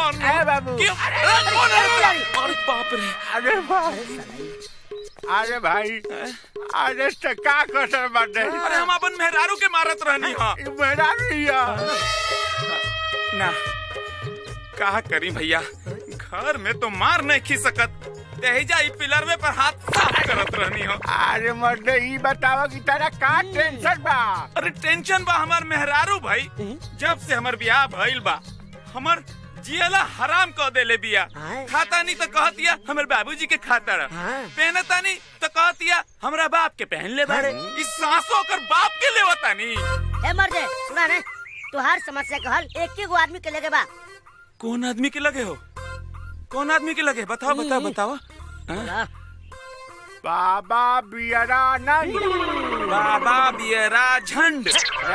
मारना अरे बाबू क्यों अरे कौन है अरे बाप रे अरे भाई अरे भाई अरे तो का कसर बाटे अरे हम अपन मेहरारू के मारत रहनी हां ई मेरा रिया ना का करी भैया घर में तो मार नहीं खी सकत तेजा ई पिलर में पर हाथ साफ करत रहनी हो अरे मर्दे ई बतावा कि तेरा का टेंशन बा अरे टेंशन बा हमार मेहरारू भाई जब से हमर ब्याह भइल बा हमर जियला हराम कह देले बिया खाता नहीं तो कहतिया हमर बाबूजी के खाता रह पहनता नहीं तो कहतिया हमरा बाप के पहन ले बारे इस सांसों कर बाप के लेवता नहीं ए मर्दे सुना ने तुहार समस्या का हल एक ही गो आदमी के लगे बा कौन आदमी के लगे हो कौन आदमी के लगे बताओ बताओ बताओ हाँ? बाबा बियरा नंद बाबा बियरा झंड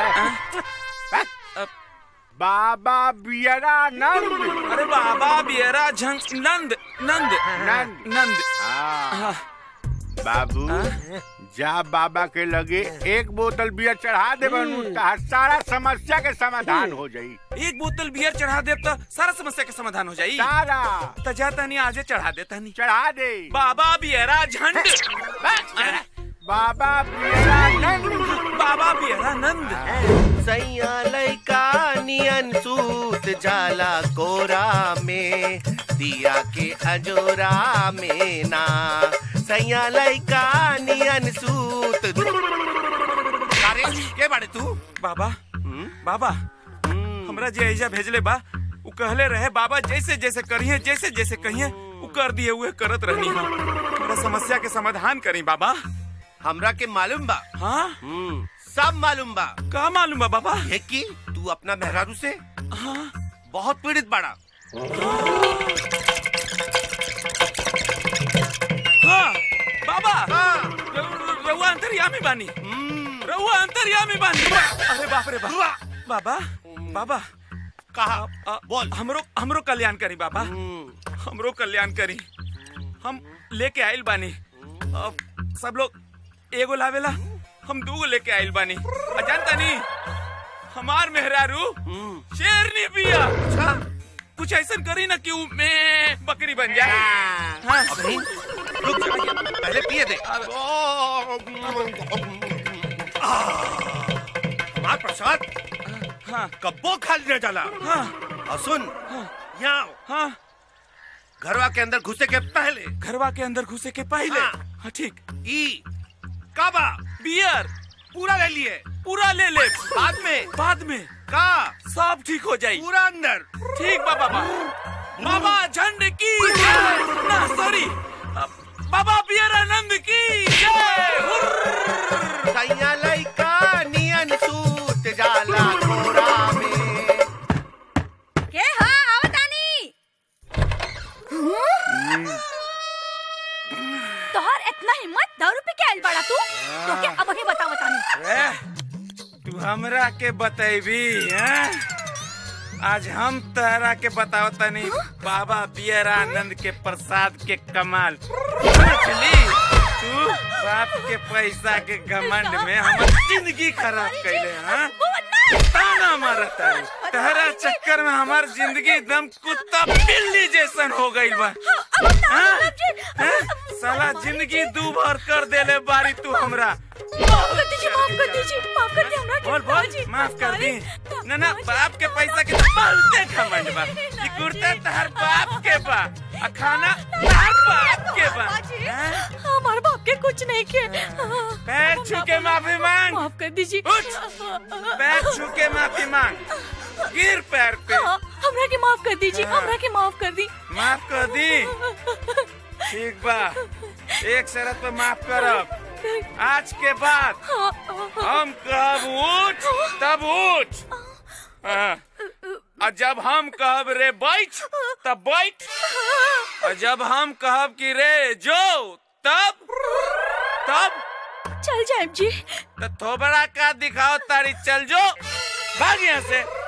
बाबा बियरा नंद अरे बाबा बियरा झंड नंद नंद नंद नंद हाँ। बाबू जा बाबा के लगे एक बोतल बियर चढ़ा दे बनू तार सारा समस्या के समाधान हो जाई एक बोतल बियर चढ़ा दे तो सारा समस्या का समाधान हो जाई सारा तो जाता नहीं आजे चढ़ा देता नहीं चढ़ा दे बाबा बियरा झंड बाबा बियरा नंद बाबा बियरा नंद सैया लैका नियन सूत जाला कोरा में दिया के अजोरा में ना सैया लैका नियन सूत अरे के बाड़े तू बाबा बाबा हमरा जे ऐजा भेजले बा उ कहले रहे बाबा जैसे जैसे करिए जैसे जैसे कहिए उ कर दिए हुए करत रहनी हम हमरा समस्या के समाधान करी बाबा हमरा के मालूम बा हाँ हम्म, सब मालूम बा का मालूम बा बाबा है कि तू अपना मेहरारू से हाँ बहुत पीड़ित बाड़ा हाँ बाबा हाँ, र- रउआ अंतर्यामी बानी हम्म, रउआ अंतर्यामी बानी अरे बाप रे बाप बाबा बाबा कहा अ, बोल हमरो हमरो कल्याण करी बाबा हम्म, हमरो कल्याण करी हम लेके आइल बानी अब सब लोग एगो लावेला हम दूगो लेके आइल बानी आ जानता नी हमार मेहरारू हम्म। शेरनी बिया अच्छा कुछ ऐसा करी ना कि उ मैं बकरी बन जाए हाँ अभी रुक जा पहले पिए दे हमार प्रसाद हाँ कब्बो खाली न जाला हाँ और सुन यहाँ आओ। हाँ घरवा के अंदर घुसे के पहले घरवा के अंदर घुसे के पहले हाँ। हाँ ठीक ई काबा बियर पूरा ले लिए पूरा ले ले बाद में बाद में का सब ठीक हो जाई पूरा अंदर ठीक बा बाबा बाबा झंड की जय ना सॉरी बाबा बियर आनंद की जय हुर्र। सैया लइका नियन सूत जाला कोरा में के हा आवतानी तोहर इतना हिम्मत दारू पी के आइल बड़ा तू तो के अब ही बता बतानी ए, तू हमरा के बतैबी हैं? आज हम तहरा के बताओ तनी बाबा बियर आनंद के प्रसाद के कमाल समझली तू बाप के पैसा के घमंड में हमर जिंदगी खराब कैले हाँ ताना मारत तारी तहरा चक्कर में हमार जिंदगी एकदम कुत्ता बिल्ली जैसन हो गई बा हाँ? हाँ? साला जिंदगी दू भर कर देले बारी तू हमरा माफ कर दीजिए माफ कर दीजिए माफ कर दीजिए हमरा के बोल बोल बाबूजी, माफ कर दी बाबूजी, ना ना बाबूजी। बाप के पैसा के तो बहुते घमंड बा ये कुर्ता तहर बाप के बा आ खाना तहर बाप के बा बाबूजी, हाँ? हमारे बाप के कुछ नहीं किए पैर छू के माफी मांग माफ कर दीजिए उठ। पैर छू के माफी मांग गिर पैर पे हाँ, हमरा के माफ कर दीजिए हाँ। हमरा के माफ कर दी माफ कर दी ठीक बा एक शर्त पे माफ करब आज के बाद हाँ, हाँ, हम कहब उठ तब उठ हाँ। और जब हम कहब रे बैठ तब बैठ और जब हम कहब कि रे जो तब तब चल जाए जी तो थोबड़ा का दिखाओ तारी चल जो भाग यहाँ से